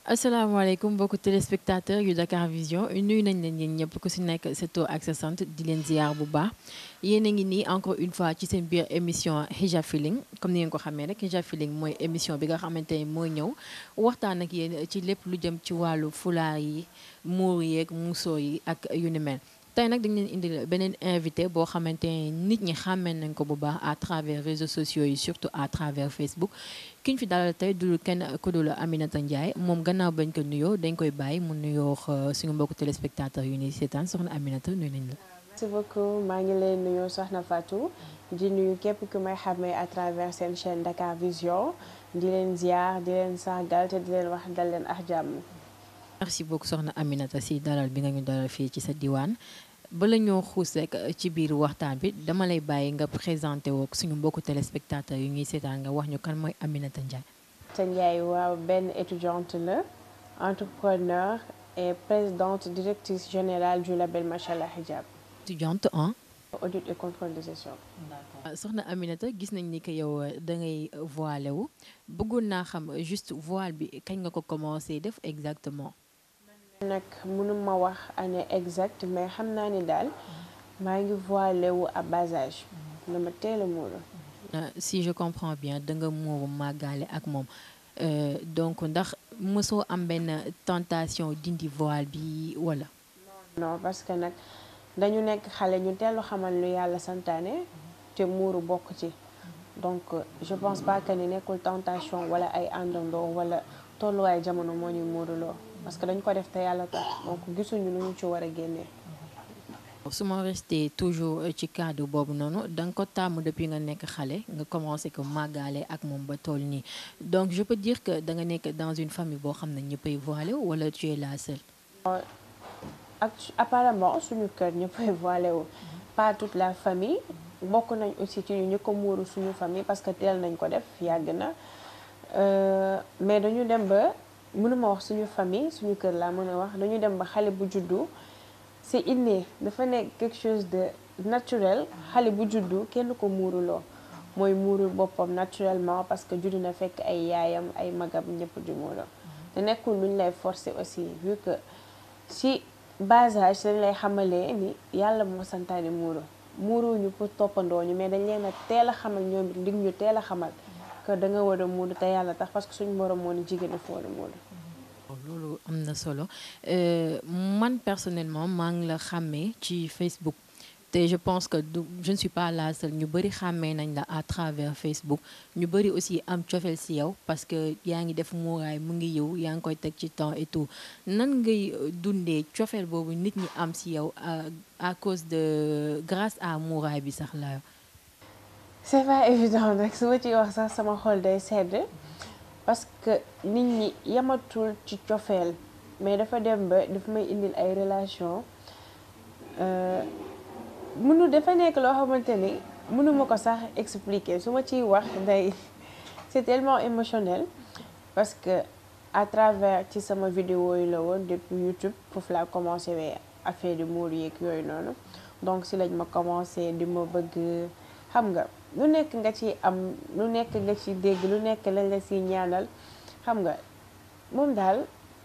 asalaamaaleykum mbokku téléspectateur yu Dakar Vision nuyu nañ leen yéen ñëpp ku si nekk sa tur ak sa sant di leen ziar bu baax yéen a ngi nii encore une fois ci seen biir émission Hijab Feeling comme ni ngeen ko xamee rek Hijab Feeling mooy émission bi nga xamante ne mooy ñëw waxtaan ak yéen ci lépp lu jëm ci wàllu fulaar yi muur yeeg muusoo yi ak yu ni mel. tey nag dañ leen indil beneen invité boo xamante ne nit ñi xàmmee nañ ko bu baax à travers réseaux sociaux yi surtout à travers Facebook ki ñu fi dalal tey dul kenn ku dul Aminata Ndiaye moom gannaaw bañ ko nuyoo dañ koy bàyyi mu nuyoo suñu mbokku téléspectateurs yu ni seetaan soxna Aminata nuyu nañ la. merci beaucoup maa ngi leen nuyoo soxna Fatou di nuyu képp ku may xàmmee à travers seen chaîne Dakar Vision di leen ziar di leen sargal te di leen wax dal leen ak jàmm. merci beaucoup soxna Aminata si dalal bi nga ñu dalal fii ci sa diwaan. bala ñoo xuus rek ci biir waxtaan bi dama lay bàyyi nga présenté woo suñu mbokku téléspectateurs yu ñuy seetaan nga wax ñu kan mooy Aminata Ndiaye. Aminata Ndiaye waaw benn étudiante la entrepreneur et présidente directrice générale du label Machallah Hijab. étudiante en. audit et contrôle de gestion. soxna Aminata gis nañ ni que yow da ngay voilé wu bëggoon naa xam juste voile bi kañ nga ko commencé def exactement. nag mënuma wax année exacte mais xam naa ni daal maa ngi voilé wu à bas âge dama teel a muuru si je comprends bien da nga muuru màggaale ak moom donc ndax mësoo am benn tentation dindi voile bi wala. non parce que nag dañu nekk xale ñu teelu xamal lu yàlla santaane te muuru bokk ci donc je pense pas que ni nekkul tentation wala ay àndandoo wala tolluwaay jamono moo ñuy muuruloo parce que dañ ko def te yàlla tax donc gisuñu lu ñu ci war a génnee. su ma resté toujours ci cadre boobu noonu da nga ko tàmm depuis nga nekk xale nga commencé ko màggaale ak moom ba toll nii donc je peux dire que da nga nekk dans une famille boo xam ne ñëppay voilé wala tu es la seule. ak apparemment suñu kër ñëppay voilé wu pas toute la famille bokk nañ aussi ci ñu ñu ko muuru suñu famille parce que teel nañ ko def yàgg na mais dañu dem ba. mënuma wax suñu famille suñu kër laa mën a wax dañu dem ba xale bu juddu c'est inné dafa nekk quelque chose de naturel xale bu juddu kenn ko muuruloo mooy muurul boppam naturellement parce que juddu na fekk ay yaayam ay magam ñëpp di muuroo te nekkul lu ñu lay forcer aussi vu que si bas âge dañ lay xamalee ni yàlla moo santaane muuro muuruñu pour toppandoo ñu mais dañ leen a teel a xamal ñoom it li ñu teel a xamal que da nga war a muuru te yàlla tax parce que suñu borom moo ni jigéen dafa war a muuru loolu am na solo man personnellement maa ngi la xàmmee ci Facebook te je pense que du je ne suis pas la seule ñu bëri xàmmee nañ la à travers Facebook ñu bëri aussi am cofeel si yow parce que yaa ngi def muuraay mu ngi yow yaa ngi koy teg ci temps et tout nan ngay dundee cofeel boobu nit ñi am si yow à cause de grâce à muuraay bi sax la c'est pas évident nag su ma ciy wax sax sama xol day sedd parce que nit ñi yamatul ci cofeel mais dafa dem ba dafa may indil ay relation mënu dafa nekk loo xamante ni mënuma ko sax expliquer su ma ciy wax day c'est tellement émotionnel parce que à travers ci sama vidéo yi la woon depuis YouTube foofu laa commencé wee affaire di muur yeeg yooyu noonu donc si lañ ma commencé di ma bëgg xam nga lu nekk nga ci am lu nekk nga ci dégg lu nekk lañ la si ñaanal xam nga moom daal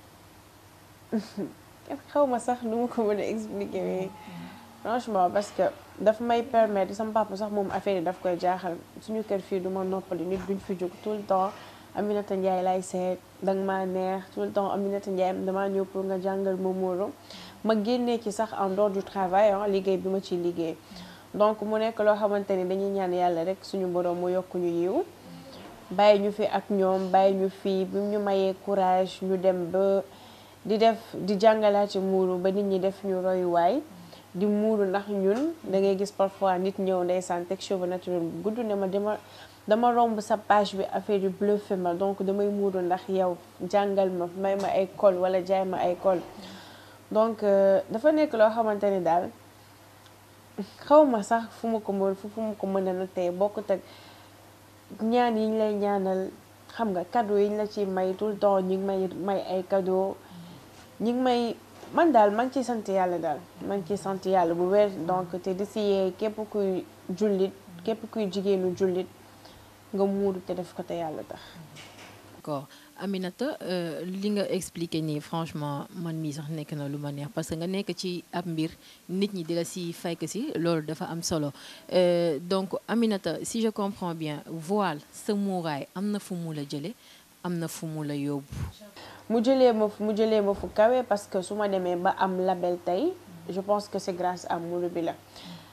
xaw ma sax nu ma ko mën a expliquer mais franchement parce que daf may permettre sama papa sax moom affaire yi daf koy jaaxal suñu kër fii du ma noppali nit duñ fi jóg tout le temps Aminata Ndiaye lay seet danga maa neex tout le temps Aminata Ndiaye damaa ñëw pour nga jàngal ma muuru ma génnee ci sax en dehors du travail liggéey bi ma ciy liggéey donc mu nekk loo xamante ni dañuy ñaan yàlla rek suñu borom mu yokk ñu yiw bàyyi ñu fi ak ñoom bàyyi ñu fii bi ñu mayee courage ñu dem ba di def di jàngalaate muuru ba nit ñi def ñu royuwaay di muuru ndax ñun da ngay gis parfois nit ñëw ndeysaan teg cheveux naturel bu gudd ne ma dama dama romb sa page bi affaire yu bluffé ma donc damay muuru ndax yow jàngal ma may ma ay col wala jaay ma ay col donc dafa nekk loo xamante ni daal xaw ma sax fu ma ko mën fu ma ko mën a nattee bokkut ak ñaan yi ñu lay ñaanal xam nga cadeau yi ñu la ci may tout le temps ñu ngi may may ay cadeau ñu ngi may man daal maa ngi ciy sant yàlla daal maa ngi ciy sant yàlla bu wér donc te di siyee képp kuy jullit képp kuy jigéenu jullit nga muuru te def ko te yàlla tax. d'accord Aminata li nga expliqué nii franchement man mii sax nekk na lu ma neex parce que nga nekk ci ab mbir nit ñi di la si fekk si loolu dafa am solo donc Aminata si je comprends bien voile sa muuraay am na fu mu la jële am na fu mu la yóbbu. mu jëlee ma mu jëlee ma fu kawe parce que su ma demee ba am label tey je pense que c'est grâce à muuru bi la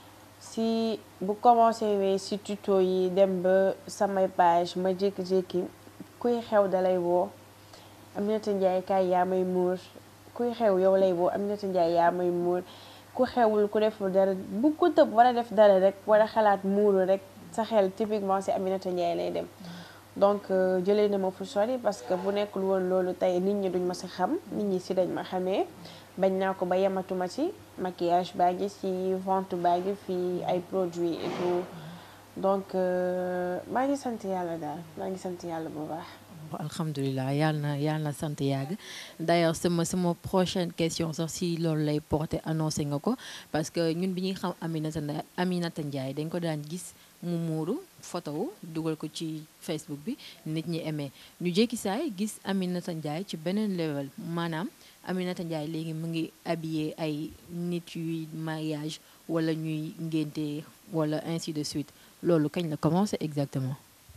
si bu commencé wee si tuto yi dem ba samay page ma jékki-jékki kuy xew dalay woo Aminata Ndiaye kaay yaa may muur kuy xew yow lay woo Aminata Ndiaye yaa may muur ku xewul ku deful dara bu ko tëb war a def dara rek war a xalaat muuru rek sa xel typiquement si Aminata Ndiaye lay dem donc jëlee na ma fu sori parce que bu nekkul woon loolu tey nit ñi duñ ma si xam nit ñi si dañ ma xamee bañ naa ko ba yematuma ci maquillage baa ngi ci vente baa ngi fii ay produits et tout donc maa ngi sant yàlla daal maa ngi sant yàlla bu baax. alhamdulilah yàlla na yàlla na sant yàgg d'ailleurs sama sama prochaine question sax si loolu lay porter annoncé nga ko parce que ñun bi ñuy xam Aminata Aminata Ndiaye dañ ko daan gis mu muuru photo wu dugal ko ci Facebook bi nit ñi aimé ñu jékki saay gis Aminata Ndiaye ci beneen level maanaam Aminata Ndiaye léegi mu ngi habillé ay nit yuy mariage wala ñuy ngénte wala ainsi de suite loolu kañ la commencé exactement.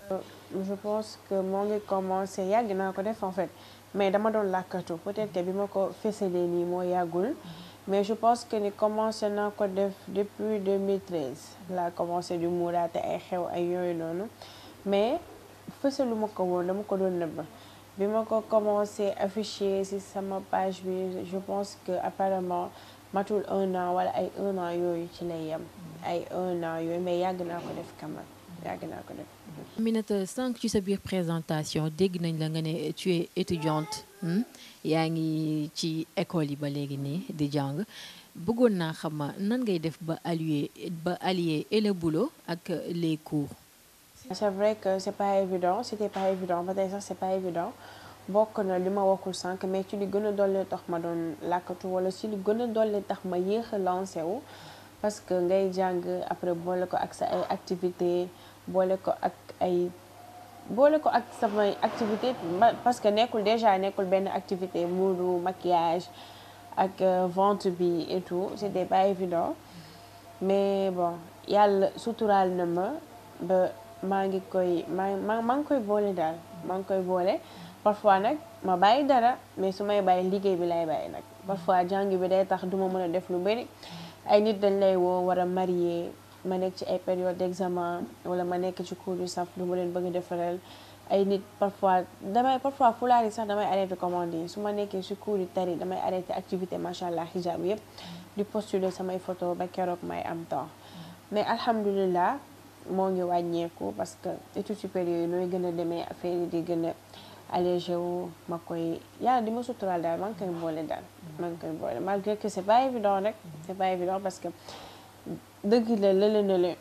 je pense que moo ngi commencé yàgg naa ko def en fait mais dama doon làkkatu peut-être que bi ma ko fësalee nii moo yàggul mais je pense que ni commencé naa ko def depuis 2013 laa commencé di muuraate ay xew ay yooyu noonu mais fësalu ma ko woon dama ko doon nëbb bi ma ko commencé afficher ci sama page bi je pense que apparemment matul un an wala ay un an yooyu ci lay yem ay un an yooyu mais yàgg naa ko def quand même yàgg naa ko def Aminata sànq ci sa biir présentation dégg nañ la nga ne tu es étudiante yaa ngi ci école yi ba léegi nii di jàng bëggoon naa xam nan ngay def ba allier ba allier et le boulot ak les cours. c'est vrai que c'est pas évident c'était pas évident ba tey sax c'est pas évident bokk na li ma waxul sànq mais ci li gën a dolli tax ma doon làkkatu wala ci li gën a dolli tax ma yéex a lancé wu parce que ngay jàng après boole ko ak sa ay activités. boole ko ak ay boole ko ak samay activité parce que nekkul déjà nekkul benn activité muuru maquillage ak vente bi et tout c'était pas évident mais bon yàlla suturaal na ma ba maa ngi koy maa maa maa ngi koy boole daal maa ngi koy boole parfois nag ma bàyyi dara mais su may bàyyi liggéey bi lay bàyyi nag parfois jàng bi day tax duma mën a def lu bari ay nit dañ lay woo war a marier ma nekk ci ay période d'examen wala ma nekk ci cours yu saf lu ma leen bëgg a defaral ay nit parfois damay parfois fulaar yi sax damay arrêté commande yi su ma nekkee ci cours yu tari damay arrêté activité macha allah hijab yëpp di postuler samay photo ba keroog may am temps mais alhamdulilah moo ngi wàññeeku parce que études supérieures yi nooy gën a demee affaire yi di gën a allégé wu ma koy yàlla di ma suturaal daal maa ngi koy boole daal maa ngi koy boole malgré que c'est pas évident rek c'est pas évident parce que dëgg la lële na le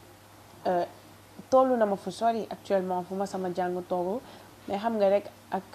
tollu na ma fu sori actuellement fu ma sama jàng tollu mais xam nga rek ak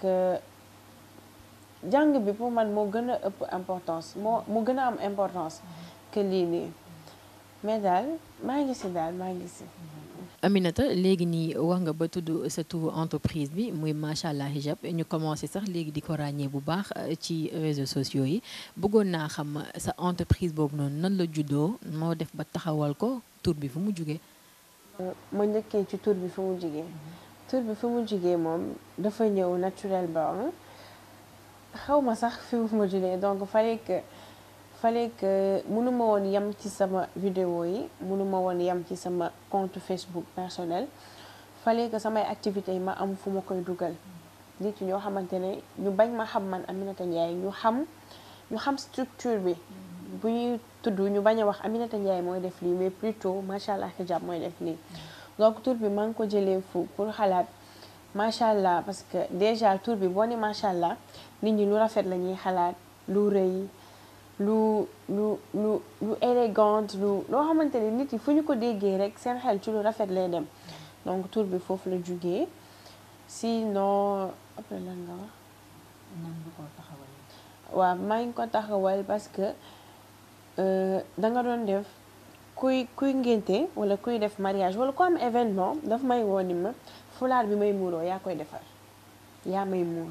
jàng bi pour man moo gën a ëpp importance moo mu gën a am importance que lii nii mais daal maa ngi si daal maa ngi si Aminata léegi nii wax nga ba tudd sa turu entreprise bi muy macha allah hijab ñu commencé sax léegi di ko ràññee bu baax ci réseaux sociaux yi bëggoon naa xam sa entreprise boobu noonu nan la juddoo moo def ba taxawal ko tur bi fu mu jugee. ma njëkkee ci tur bi fu mu jugee tur bi fu mu jugee moom dafa ñëw naturellement xaw ma sax fi mu jugee donc fallait que fallait que mënuma woon yem ci sama vidéo yi mënuma woon yem ci sama compte Facebook personnel fallait que samay activités yi ma am fu ma koy dugal nit ñoo xamante ne ñu bañ ma xam man Aminata Ndiaye ñu xam ñu xam structure bi bu ñuy tudd ñu bañ a wax Aminata Ndiaye mooy def lii mais plutôt macha allah hijab mooy def lii donc tur bi maa ngi ko jëlee fu pour xalaat macha allah parce que déjà tur bi boo ne macha allah nit ñi lu rafet la ñuy xalaat lu rëy lu lu lu lu élégante lu loo xamante ne nit yi fu ñu ko déggee rek seen xel ci lu rafet lay dem donc tur bi foofu la jugee sinon après lan nga wax. nan nga ko taxawal. waaw maa ngi ko taxawal parce que da nga doon def kuy kuy ngénte wala kuy def mariage wala ku am événement daf may woo ni ma fulaar bi may muuroo yaa koy defar yaa may muur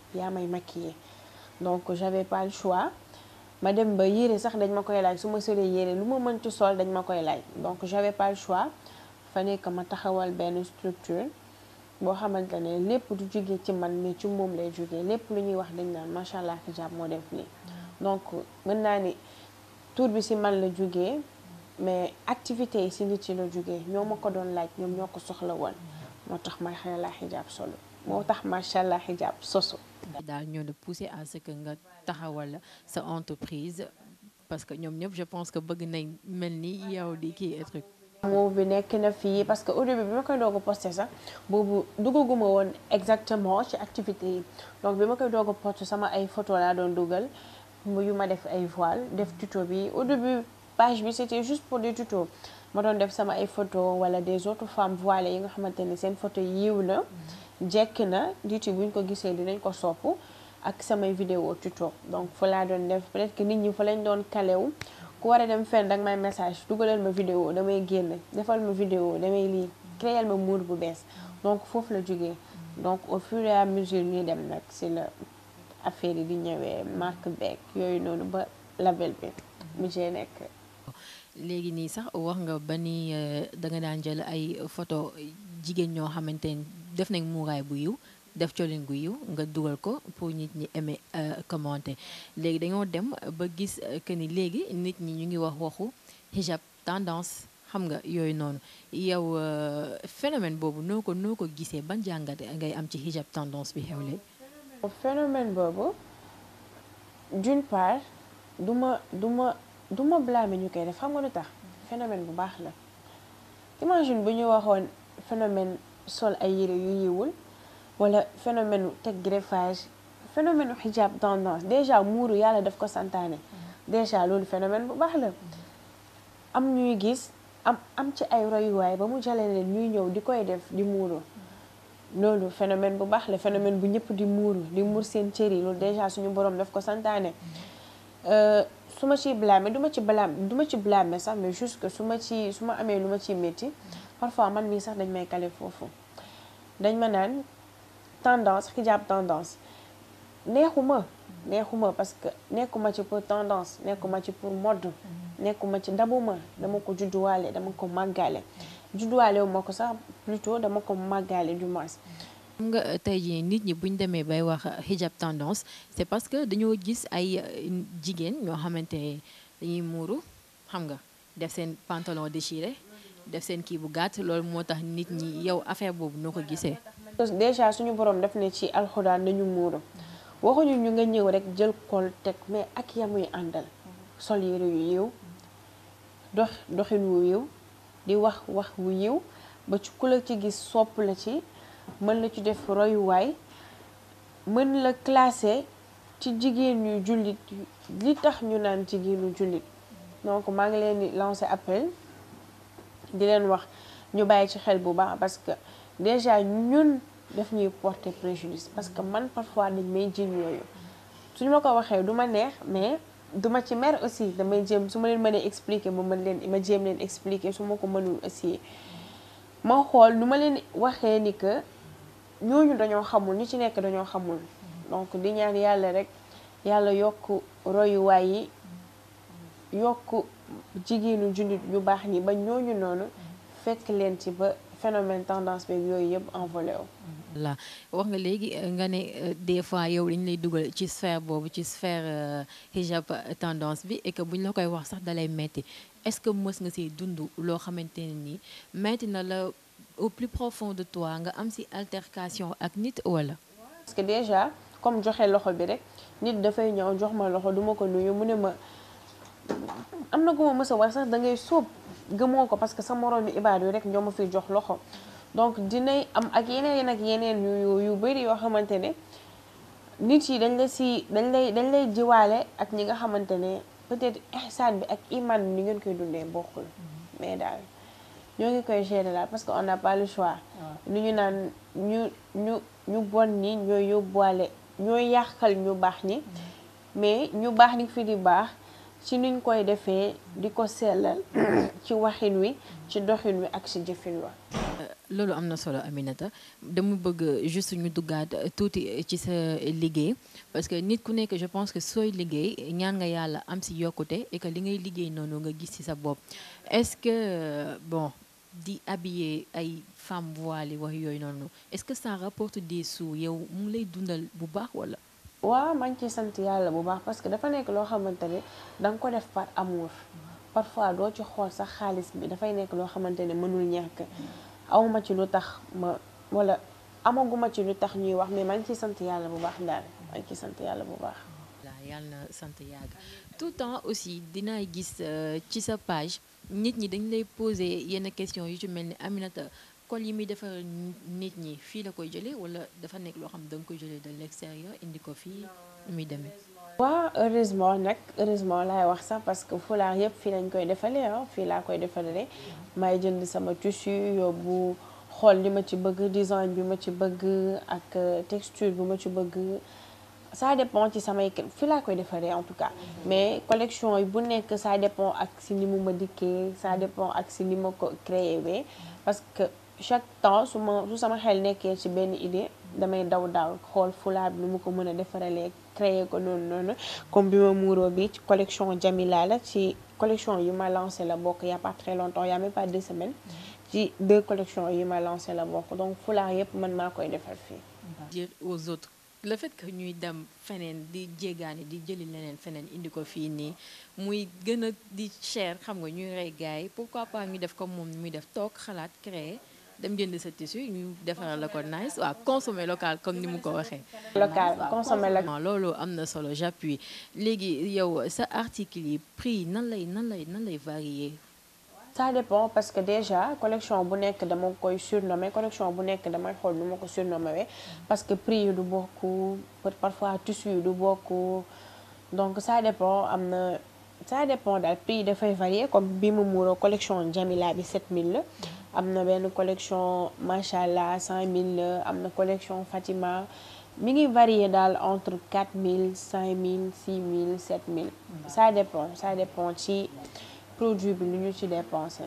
yaa may maquiller donc j'avais pas le choix ma dem ba yére sax dañ ma koy laaj su ma solee yére lu ma mënti sol dañ ma koy laaj donc j'avais pas le choix fa nekk ma taxawal benn structure boo xamante ne lépp du jógee ci man mais ci moom lay jógee lépp lu ñuy wax dañ naan macha allah hijab moo def nii donc mën naa ni tour bi ci man la jógee mais activité yi ci nit yi la jógee ñoo ma ko doon laaj ñoom ñoo ko soxla woon moo tax macha allah hijab solo moo tax macha allah hijab sosu daal ñoo la poussé à ce que nga taxawal sa entreprise parce que ñoom ñëpp je pense que bëgg nañ mel ni yow di kii truc moo bi nekk na fii parce que au début bi ma koy doog a posté sax boobu duggaguma woon exactement ci activité yi donc bi ma koy doog a posté sama ay photo laa doon dugal yu ma def ay voile def tuto bi au début page bi c'était juste pour des tutos ma doon def sama ay photo wala des autres femmes voilées yi nga xamante ne seen photo yiw na jekk na nit yi buñ ko gisee dinañ ko sopp ak samay vidéo tuto donc fa laa doon def peut-être que nit ñi fa lañ doon kalew ku war a dem fenn danga may message dugalal ma vidéo damay génn defal ma vidéo damay lii créer ma muur bu bees donc foofu la jógee donc au fur et à mesure ñuy dem nag si la affaire yi di ñëwee marque beeg yooyu noonu ba label bi mu jee nekk léegi nii sax wax nga ba ni da nga daan jël ay photo jigéen ñoo xamante ni def nañ muuraay bu yiw def colin gu yiw nga dugal ko pour nit ñi aimer commenter léegi dañoo dem ba gis que ni léegi nit ñi ñu ngi wax waxu hijab tendance xam nga yooyu noonu yow phénomène boobu noo ko noo ko gisee ban jàngat ngay am ci hijab tendance bi xew léegi phénomène boobu d'une part du ma du ma du ma blâmer ñu koy def xam nga lu tax phénomène bu baax la imagine bu ñu waxoon phénomène sol ay yére yu yiwul wala phénomène teg greffage phénomène hijab tendance déjà muuru yàlla daf ko santaane déjà loolu phénomène bu baax la am ñuy gis am am ci ay royuwaay ba mu jale leen ñuy ñëw di koy def di muuru loolu phénomène bu baax la phénomène bu ñëpp di muuru di muur seen cër yi loolu déjà suñu borom daf ko santaane su ma ciy blâmer du ma ci blâmer du ma ci blâmer sax mais juste que su ma ci su ma amee lu ma ciy métti parfois man mii sax dañ may kale foofu dañ ma naan tendance hijab tendance neexuma neexuma parce que nekkuma ci pour tendance nekkuma ci pour mode nekkuma ci dabuma dama ko judduwaale dama ko màggaale judduwaale wu ma ko sax plutôt dama ko màggaale du moins xam nga tey jii nit ñi buñ demee bay wax hijab tendance c'est parce que dañoo gis ay jigéen ñoo xamante ne dañuy muuru xam nga def seen pantalon déchiré def seen kii bu gàtt loolu moo tax nit ñi yow affaire boobu noo ko gisee déjà suñu borom def ne ci alxuraan nañu muuru waxuñu ñu nga ñëw rek jël kol teg mais ak yamuy àndal sol yére yu yiw dox doxin wu yiw di wax wax wu yiw ba ci ku la ci gis sopp la ci mën la ci def royuwaay mën la classé ci jigéen ñu jullit li tax ñu naan jigéenu jullit donc maa ngi leen di lancer appel di leen wax ñu bàyyi ci xel bu baax parce que déjà ñun daf ñuy porter préjudice parce que man parfois dañ may jiñ yooyu suñu ma ko waxee du ma neex mais duma ci mer aussi damay jéem su ma leen mënee expliquer ma mën leen ma jéem leen expliquer su ma ko mënul aussi ma xool nu ma leen waxee ni que ñooñu dañoo xamul ñi ci nekk dañoo xamul donc di ñaan yàlla rek yàlla yokk royuwaay yi yokk jigéenu jullit ñu baax ñi ba ñooñu noonu fekk leen ci ba phénomène tendance beeg yooyu yëpp envolé wu. la wax nga léegi nga ne des fois yow dañu lay dugal ci sphère boobu ci sphère hijab tendance bi et que buñ la koy wax sax dalay metti est-ce que mës nga si dund loo xamante ne nii metti na la au plus profond de toi nga am si altercation ak nit wala. parce que déjà comme joxe loxo bi rek nit dafay ñëw jox ma loxo duma ko nuyu mu ne ma am na ko ma mës a wax sax da ngay sóob gëmoo ko parce que sa moroom yi ibaadu rek ñoo ma fiy jox loxo. donc dinay am ak yeneen ak yeneen yu yu bëri yoo xamante ne nit yi dañ la si dañ lay dañ lay jiwaale ak ñi nga xamante ne peut-être ihsaan bi ak iman bi ni ngeen koy dundee bokkul mais daal ñoo ngi koy gérer daal parce que on n'a pas le choix lu ñu naan ñu ñu ñu bon ñi ñooy yóbbuwaale ñooy yàqal ñu baax ñi mais ñu baax ñi fi di baax ci nuñ koy defee di ko sellal ci waxin wi ci doxin wi ak ci jëfin wa loolu am na solo Aminata dama bëgg juste ñu duggaat tuuti ci sa liggéey parce que nit ku nekk je pense que sooy liggéey ñaan nga yàlla am si yokkute et que li ngay liggéey noonu nga gis ci sa bopp est-ce que bon di habiller ay femmes voilées wax yooyu noonu est-ce que ça rapporte des sous yow mu ngi lay dundal bu baax wala. waaw maa ngi ciy sant yàlla bu baax parce que dafa nekk loo xamante ne da nga ko def par amour parfois doo ci xool sax xaalis bi dafay nekk loo xamante ne mënul ñàkk awma ci lu tax ma wala amaguma ci lu tax ñuy wax mais maa ngi ciy sant yàlla bu baax daal maa ngi ciy sant yàlla bu baax. waaw yàlla na sant yàgg tout le temps aussi dinaay gis ci sa page nit ñi dañ lay poser yenn question yu ci mel ni Aminata col yi muy defar nit ñi fii la koy jëlee wala dafa nekk loo xam da nga koy jëlee de l'extérieur indi ko fii nu muy demee. waaw heureusement nag heureusement laay wax sax parce que fulaar yëpp fii lañ koy defalee ah fii laa koy defalee may jënd sama tissu yóbbu xool li ma ci bëgg design bi ma ci bëgg ak texture bi ma ci bëgg ça dépend ci samay fii laa koy defaree en tout cas mais collection yi bu nekk ça dépend ak si ni mu ma dikkee ça dépend ak si ni ma ko créé wee parce que chaque temps su ma su sama xel nekkee ci benn idée damay daw daw xool fulaar bi nu mu ko mën a defaralee créer ko noonu noonu comme bi ma muuroo bi ci collection Jamila la ci collection yi ma lancé la bokk y a pas très longtemps y a même pas deux semaines ci deux collections yi ma lancé la bokk donc fulaar yëpp man maa koy defar fii. dire aux autres le fait que ñuy dem feneen di jéggaani di jëli leneen feneen indi ko fii nii muy gën a di cher xam nga ñuy rey gars yi pourquoi pas ñu def comme moom muy def toog xalaat créer dem jënd sa tissu ñu defaral la ko nice waaw consommer local comme ni mu ko waxee. local consommer local. loolu am na solo j'appuie léegi yow sa article yi prix nan lay nan lay nan lay varier. ça dépend parce que déjà collection bu nekk dama koy surnommer collection bu nekk damay xool nu ma ko surnommer parce que prix yi du bokk parfois tissu yi du bokk donc ça dépend am na ça dépend daal prix yi dafay varier comme bi mu muuroo collection Jamila bi 7000 la. am na benn collection macha allah 100000 la am na collection Fatima mi ngi varier daal entre 4000 5000 6000 7000. ça dépend ça dépend ci. produit bi lu ñu ci dépensé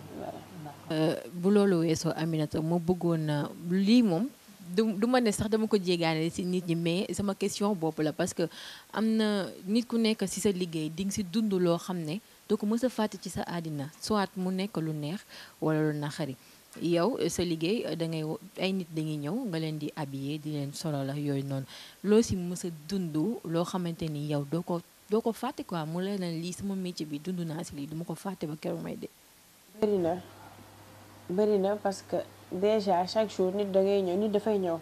voilà. bu loolu weesoo Aminata ma bëggoon lii moom du du ma ne sax dama ko jéegaane ci nit ñi mais sama question bopp la parce que am na nit ku nekk ci sa liggéey di nga ci dund loo xam ne doo ko mës a fàtte ci sa àddina soit mu nekk lu neex walla lu naqari yow sa liggéey da ngay ay nit dañuy ñëw nga leen di habiller di leen solo la yooyu noonu loo ci mës a dund loo xamante ni yow doo ko. doo ko fàtte quoi mu leen lii sama métier bi dund naa si lii duma ko fàtte ba keroog may de. bëri na bëri na parce que déjà chaque jour nit da ngay ñëw nit dafay ñëw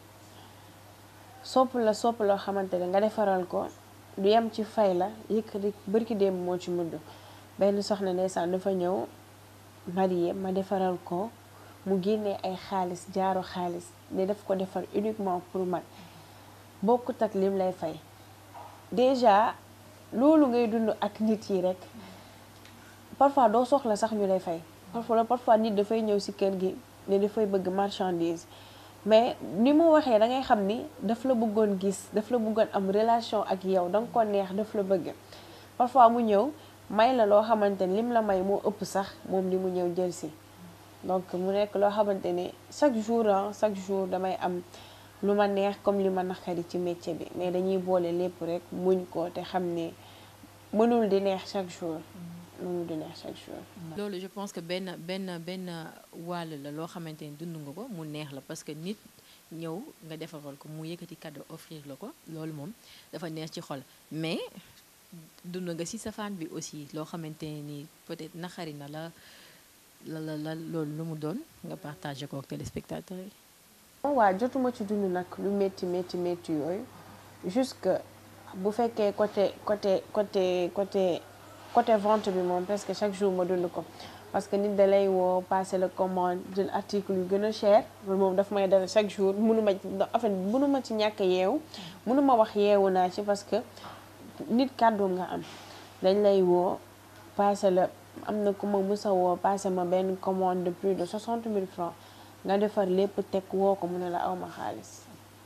sopp la sopp loo xamante ne nga defaral ko du yem ci fay la yëkkati bërki démb moo ci mujj benn soxna ndeysaan dafa ñëw marié ma defaral ko mu génnee ay xaalis jaaro xaalis ne daf ko defar uniquement pour man bokkut ak lim lay fay déjà. loolu ngay dund ak nit yi rek parfois doo soxla sax ñu lay fay parfois parfois nit dafay ñëw ci kër gi ne dafay bëgg marchandise mais ni mu waxee da ngay xam ni daf la bëggoon gis daf la bëggoon am relation ak yow da nga ko neex daf la bëgg parfois mu ñëw may la loo xamante ni lim la may moo ëpp sax moom li mu ñëw jël ci donc mu nekk loo xamante ni chaque jour ah chaque jour damay am lu ma neex comme li ma naqari ci métier bi mais dañuy boole lépp rek muñ ko te xam ne mënul di neex chaque jour mënul di neex chaque jour. loolu je pense que benn benn benn wàll la loo xamante ni dund nga ko mu neex la parce que nit ñëw nga defaral ko mu yëkkati cadeau offrir la ko loolu moom dafa neex ci xol mais dund nga ci safaan bi aussi loo xamante ni peut-être naqari na la la la la loolu lu mu doon nga partagé ko ak téléspectateurs yi. waaw jotuma ci dund nag lu métti métti métti yooyu jusque bu fekkee côté côté côté côté côté vente bi moom presque chaque jour ma dund ko parce que nit da lay woo passer la commande jël article yu gën a cher loolu moom daf may dal chaque jour mënuma en fait mënuma ci ñàkk yeewu mënuma wax yeewu naa ci parce que nit kàddoom nga am dañ lay woo passer la am na ku ma musa woo passer ma benn commande de plus de 60 000 francs nga defar lépp teg woo ko mu ne la awma xaalis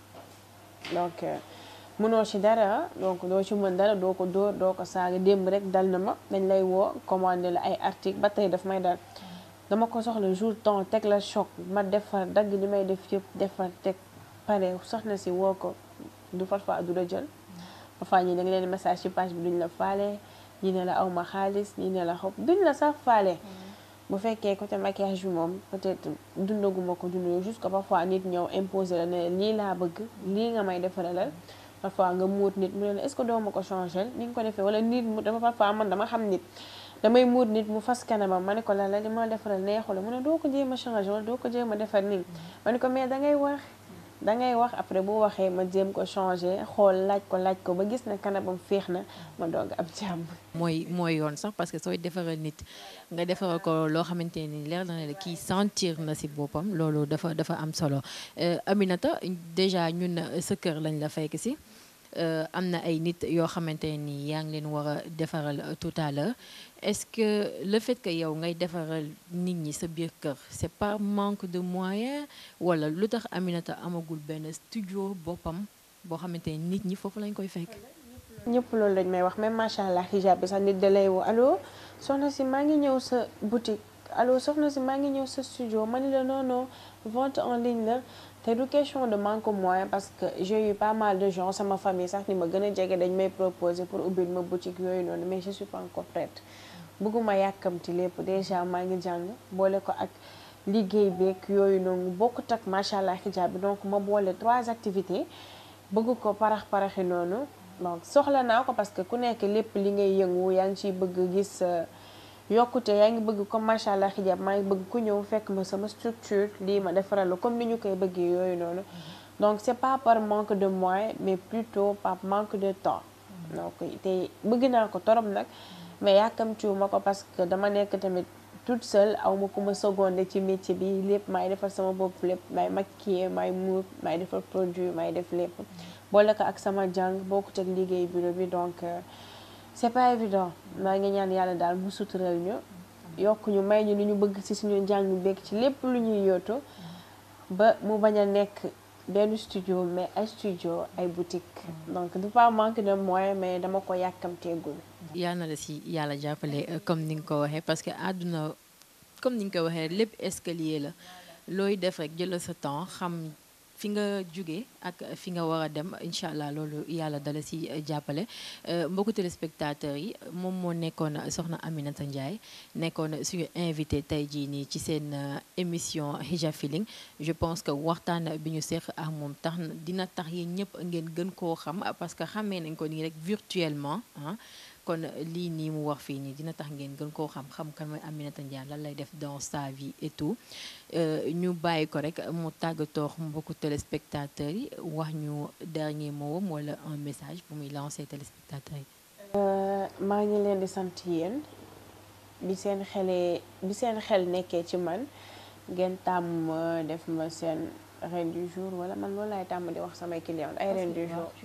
donc mënoo ci dara donc doo ci mën dara doo ko dóor doo ko saaga démb rek dal na ma dañ lay woo commandé la ay article ba tey daf may dal dama ko soxla jour temps teg la choc ma defar dagg li may def yëpp defar teg pare soxna si woo ko du parfois du la jël parfois ñi da nga leen message ci page bi duñ la faale ñi ne la aw ma xaalis ñi ne la xob duñ la sax faale bu fekkee côté maquillage bi moom peut-être dundaguma ko dund juste que parfois nit ñëw imposer la ne lii laa bëgg lii nga may defaralal parfois nga muut nit mu ne la est-ce que doo ma ko changer ni nga ko defee wala nit mu dama parfois man dama xam nit damay muut nit mu fas kanamam ma ne ko la la li ma defaral neexu la mu ne doo ko jéem a changer wala doo ko jéem a defar nii ma ne ko mais dangay wax dangay wax après bu waxee ma jéem ko changer xool laaj ko laaj ko ba gis ne kanamam féex na ma doog ab jàmm. mooy mooy yoon sax parce que sooy defaral nit nga defaral ko loo xamante ni leer na la kii sentir na si boppam loolu dafa dafa am solo Aminata déjà ñun sa kër lañ la fekk si. am na ay nit yoo xamante ni yaa ngi leen war a defaral tout à l'heure est-ce que le fait que yow ngay defaral nit ñi sa biir kër c'est par manque de moyens wala lu tax Aminata amagul benn studio boppam boo xamante ni nit ñi foofu lañ koy fekk. ñëpp loolu lañ may wax même macha allah hijab bi sax nit da lay woo allo soxna si maa ngi ñëw sa boutique allo soxna si maa ngi ñëw sa studio ma ni la non non vente en ligne la. te du question de manque moyen parce que j'ai eu pas mal de gens sama famille sax ni ma gën a jege dañ may proposer pour ubbil ma boutique yooyu noonu mais je suis pas encore prête bëgguma yàkkamti lépp déjà maa ngi jàng boole ko ak liggéey beeg yooyu noonu bokkut ak macha allah hijab bi donc ma boole trois activités bëgg ko parax paraxi noonu donc soxla naa ko parce que ku nekk lépp li ngay yëngu yaa ngi ciy bëgg gis yokkute yaa ngi bëgg comme macha allah hijab maa ngi bëgg ku ñëw fekk ma sama structure lii ma defaral la comme ni ñu koy bëggee yooyu noonu donc c'est pas par manque de moyens mais plutôt par manque de temps donc te bëgg naa ko torop nag mais yàkkamtiwu ma ko parce que dama nekk tamit toute seule aw ma ku ma seconde ci métier bi lépp maay defar sama bopp lépp maay maquiller maay muur maay defar produit maay def lépp boole ko ak sama jàng bokkut ak liggéey bureau bi donc c'est pas évident maa ngi ñaan yàlla daal mu sutural ñu yokk ñu may ñu ni ñu bëgg ci suñu njàng beeg ci lépp lu ñuy yootu ba mu bañ a nekk benn studio mais ay studio ay boutique donc du pas manque de moyens mais dama ko yàkkamteegul yal na la si yàlla jàppale comme ni nga ko waxee parce que àdduna comme ni nga ko waxee lépp escalier la looy def rek jëlal sa temps xam fi nga jóge ak fi nga war a dem incha allah loolu yàlla dala si jàppale mbokku téléspectateurs yi moom moo nekkoon soxna Aminata Ndiaye nekkoon suñu invité tey jii nii ci seen émission Hijab Feeling je pense que waxtaan bi ñu seq ak moom tax dina tax yéen ñëpp ngeen gën koo xam parce que xamee nañ ko nii rek virtuellement ah kon lii nii mu wax fii nii dina tax ngeen gën koo xam xam kan mooy Aminata Ndiaye lan lay def dans sa vie et tout ñu bàyyi ko rek mu tàggatoo mbokku téléspectateurs yi wax ñu dernier mot wala un message bu muy lancer téléspectateurs yi. maa ngi leen di sant yéen bi seen xelee bi seen xel nekkee ci man ngeen tàmm def ma seen reine du jour wala man loolu laay tàmm di wax samay clients ay reine du jour.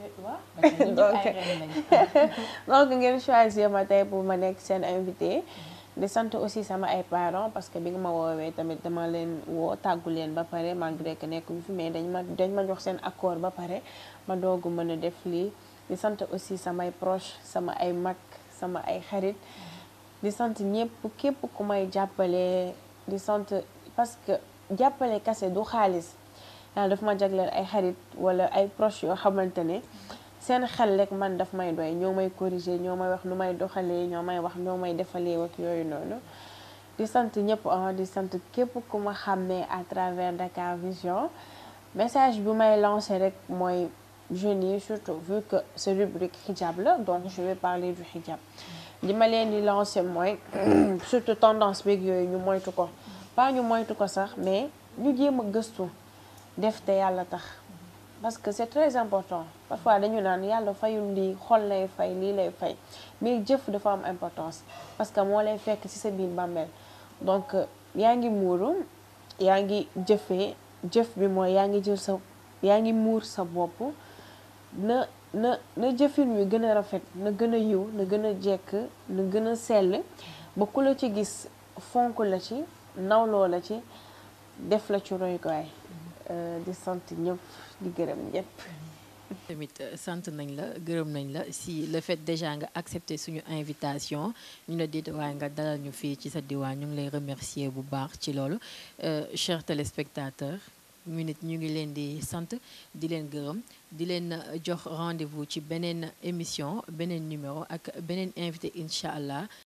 donc ngeen choisir ma tey pour ma nekk seen invité. di sant aussi sama ay parents parce que bi nga ma woowee tamit dama leen woo tàggu leen ba pare malgré que nekkuñu fi mais dañ ma dañ ma jox seen accord ba pare ma doogu mën a def lii di sant aussi samay proche sama ay mag sama ay xarit di sant ñëpp képp ku may jàppale di sant parce que jàppale kase du xaalis yàlla daf ma jagleel ay xarit wala ay proche yoo xamante ne seen xel rek man daf may doy ñoo may corriger ñoo may wax nu may doxalee ñoo may wax ñoo may defalee ak yooyu noonu di sant ñëpp ah di sant képp ku ma xàmmee à travers Dakar Vision message bi may lancer rek mooy jeunes yi surtout vu que ce rubrique hijab la donc je vais parler du hijab li ma leen di lancer mooy surtout tendance beeg yooyu ñu moytu ko pas ñu moytu ko sax mais ñu jéem a gëstu def te yàlla tax parce que c'est très important parfois dañu naan yàlla fayul lii xol lay fay lii lay fay mais jëf dafa am importance parce que moo lay fekk ci sa biir bàmmeel donc yaa ngi muuru yaa ngi jëfee jëf bi mooy yaa ngi jël sa yaa ngi muur sa bopp na na na jëfin wi gën a rafet na gën a yiw na gën a jekk na gën a sell ba ku la ci gis fonk la ci nawloo la ci def la ci royukaay di sant ñëpp di gërëm ñëpp tamit sant nañ la gërëm nañ la si le fait déjà nga accepter suñu invitation ñu la déet waaye nga dalal ñu fii ci sa diwaan ñu ngi lay remercier bu baax ci loolu chers téléspectateurs ñu nit ñu ngi leen di sant di leen gërëm di leen jox rendez-vous ci beneen émission beneen numéro ak beneen invité incha allah